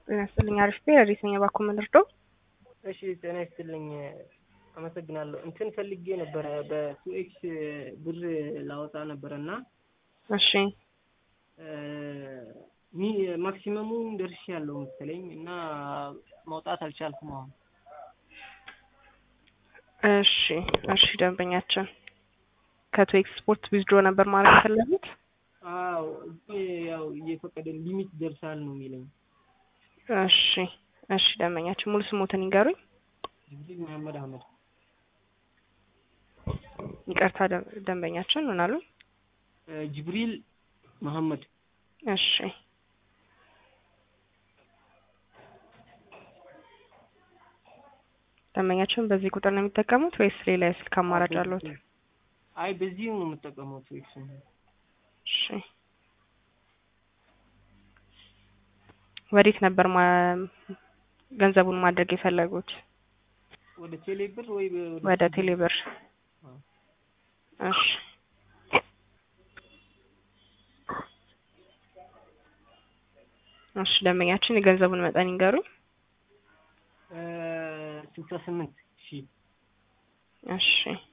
ጤና ይስጥልኝ። አሪፍ ቤ ረዲተኛ ባኮ ምንርዶ እሺ ጤና ይስጥልኝ። አመሰግናለሁ። እንትን ፈልጌ ነበረ በቱኤክስ ብር ላወጣ ነበረ እና እሺ ማክሲመሙን ደርሼ ያለው መሰለኝ እና ማውጣት አልቻልኩም። አሁን እሺ እሺ ደንበኛችን ከቶ ኤክስፖርት ዊዝድሮ ነበር ማለት የፈለጉት? አዎ እዚህ ያው እየፈቀደ ሊሚት ደርሳል ነው የሚለኝ። እሺ እሺ ደንበኛችን ሙሉ ስሞትን ይንገሩኝ። ጅብሪል መሐመድ አህመድ። ይቅርታ ደን- ደንበኛችን ምን አሉ? ጅብሪል መሐመድ እሺ ደንበኛችን በዚህ ቁጥር ነው የሚጠቀሙት ወይስ ሌላ የስልክ አማራጭ አሉት? አይ በዚህ ነው የምጠቀመው ቱኤክስ ነው። እሺ ወዴት ነበር ማ- ገንዘቡን ማድረግ የፈለጉት? ወደ ቴሌ ብር ወይ ወደ ቴሌብር። አዎ። እሺ እሺ ደንበኛችን የገንዘቡን መጠን ይንገሩኝ። ስልሳ ስምንት ሺህ እሺ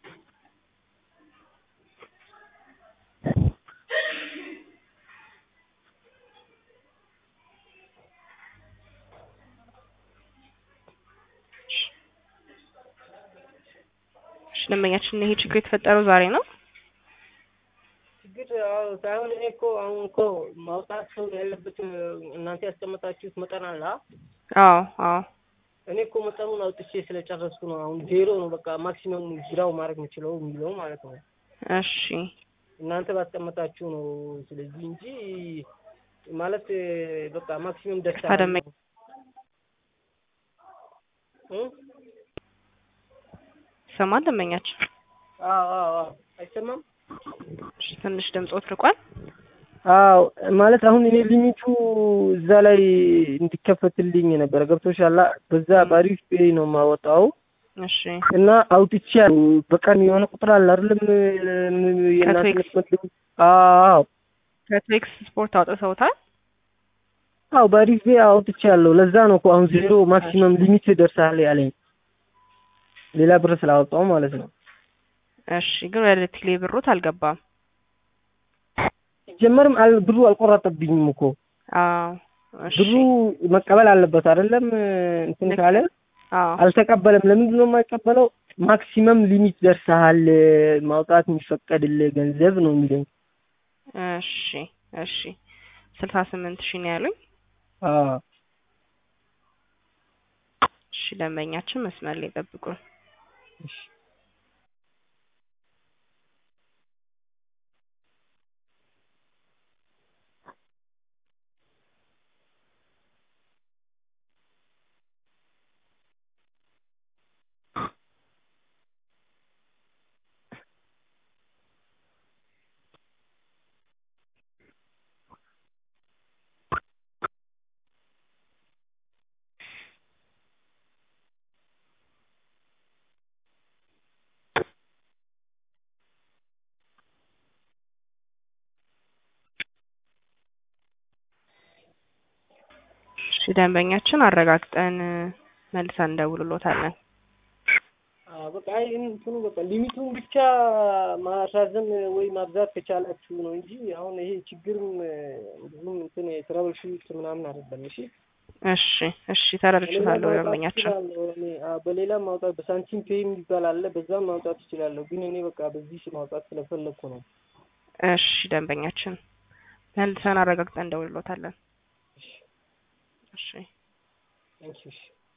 እሺ ደንበኛችን ይሄ ችግር የተፈጠረው ዛሬ ነው? ችግር አዎ ሳይሆን እኔ እኮ አሁን እኮ ማውጣት ሰው ያለበት እናንተ ያስቀመጣችሁት መጠን አለ አ? አዎ አዎ እኔ እኮ መጠኑን አውጥቼ ስለጨረስኩ ነው። አሁን ዜሮ ነው በቃ ማክሲመም ግራው ማድረግ የምችለው የሚለው ማለት ነው። እሺ እናንተ ባስቀመጣችሁ ነው። ስለዚህ እንጂ ማለት በቃ ማክሲመም ደርሳ ታደመ ይሰማል ደንበኛችን? አዎ አዎ አዎ አይሰማም? እሺ ትንሽ ድምጾት ርቋል። አዎ ማለት አሁን እኔ ሊሚቱ እዛ ላይ እንዲከፈትልኝ ነበረ ገብቶሻል። በዛ በአሪፍ ፔይ ነው የማወጣው እሺ እና አውጥቼ በቀን የሆነ ቁጥር አለ አይደለም የእናንተ ከትዌክስ? የምትመድቡ? አዎ ከትዌክስ ስፖርት አውጥተውታል? አዎ በአሪፍ ፔይ አውጥቼ ያለው ለዛ ነው እኮ አሁን ዜሮ ማክሲመም ሊሚት ደርሳል ያለኝ ሌላ ብር ስላወጣው ማለት ነው። እሺ ግን ወደ ቴሌ ብሮት አልገባም። ሲጀመርም አል ብሩ አልቆረጠብኝም እኮ አዎ እሺ ብሩ መቀበል አለበት አይደለም እንትን ልክ ካለ አዎ አልተቀበለም። ለምንድን ነው የማይቀበለው? ማክሲመም ሊሚት ደርሰሃል ማውጣት የሚፈቀድልህ ገንዘብ ነው የሚለኝ። እሺ እሺ ስልሳ ስምንት ሺህ ነው ያሉኝ። አዎ እሺ ደንበኛችን መስመር ላይ ጠብቁን። እሺ እሺ ደንበኛችን አረጋግጠን መልሰን እንደውልሎታለን። አዎ በቃ አይ እንትኑ በቃ ሊሚቱን ብቻ ማራዘም ወይ ማብዛት ከቻላችሁ ነው እንጂ አሁን ይሄ ችግርም ብዙም እንትን የትራብል ሹት ምናምን አይደለም። እሺ እሺ እሺ ተረድቻለሁ በሌላ ማውጣት ደንበኛችን። እችላለሁ እኔ አዎ በሌላም ማውጣት በሳንቲም ፔይም ይባል አለ በዛም ማውጣት እችላለሁ። ግን እኔ በቃ በዚህ ማውጣት ስለፈለግኩ ነው። እሺ ደንበኛችን መልሰን አረጋግጠን እንደውልሎታለን። እሺ ታንኪዩ እሺ